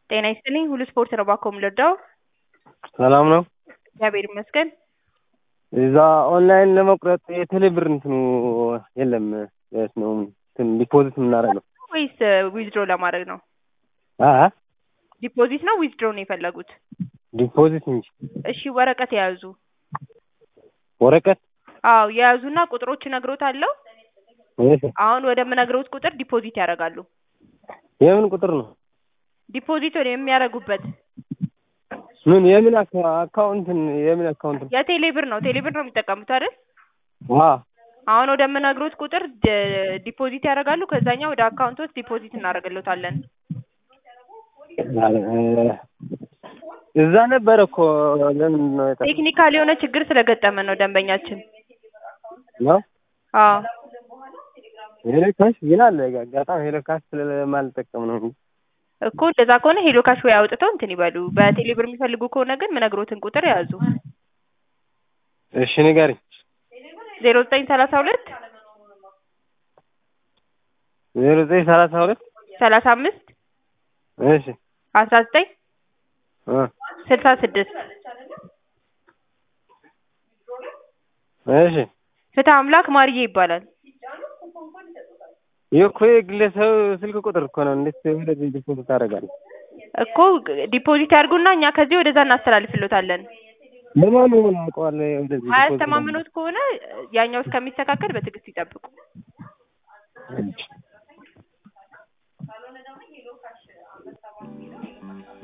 ጤና ይስጥልኝ ሁሉ ስፖርት ነው ባኮ የምልወደው ሰላም ነው። እግዚአብሔር ይመስገን። እዛ ኦንላይን ለመቁረጥ የቴሌ ብር እንትኑ የለም የት ነው እንትን ዲፖዚት የምናደርገው? ወይስ ዊዝድሮ ለማድረግ ነው? አ ዲፖዚት ነው ዊዝድሮ ነው የፈለጉት? ዲፖዚት እንጂ እሺ ወረቀት የያዙ ወረቀት አዎ የያዙና ቁጥሮች እነግሮታለሁ። እሺ፣ አሁን ወደምነግሮት ቁጥር ዲፖዚት ያደርጋሉ። የምን ቁጥር ነው? ዲፖዚት ወደ የሚያደርጉበት ምን የምን አካ- አካውንትን የምን አካውንት ነው? የቴሌ ብር ነው። ቴሌ ብር ነው የሚጠቀሙት አይደል? አ አሁን ወደምነግሮት ቁጥር ድ- ዲፖዚት ያደርጋሉ። ከዛኛው ወደ አካውንት ውስጥ ዲፖዚት እናደርግልዎታለን። እዛ ነበረ እኮ ለምን ነው የጠፋው? ቴክኒካል የሆነ ችግር ስለገጠመን ነው ደንበኛችን። ነው አዎ ሄሎ ካሽ ግን አለ አጋጣሚ ሄሎ ካሽ ስለማልጠቀም ነው እንጂ እኮ እንደዛ ከሆነ ሄሎ ካሽ ወይ አውጥተው እንትን ይበሉ። በቴሌ ብር የሚፈልጉ ከሆነ ግን ምነግሮትን ቁጥር ያዙ። እሺ ንገሪኝ። ዜሮ ዘጠኝ ሰላሳ ሁለት ዜሮ ዘጠኝ ሰላሳ ሁለት ሰላሳ አምስት እሺ አስራ ዘጠኝ እ ስልሳ ስድስት እሺ ፍትህ አምላክ ማርዬ ይባላል። ይህ እኮ የግለሰብ ስልክ ቁጥር እኮ ነው። እንዴት ወደዚህ ዲፖዚት ታደርጋለህ? እኮ ዲፖዚት ያድርጉና እኛ ከዚህ ወደዛ እናስተላልፍሎታለን። ለማን ሆነ አውቀዋለሁ። ወደዚህ ዲፖዚት አያስተማምኑት ከሆነ ያኛው እስከሚስተካከል በትዕግስት ይጠብቁ። አድርጋለሁ።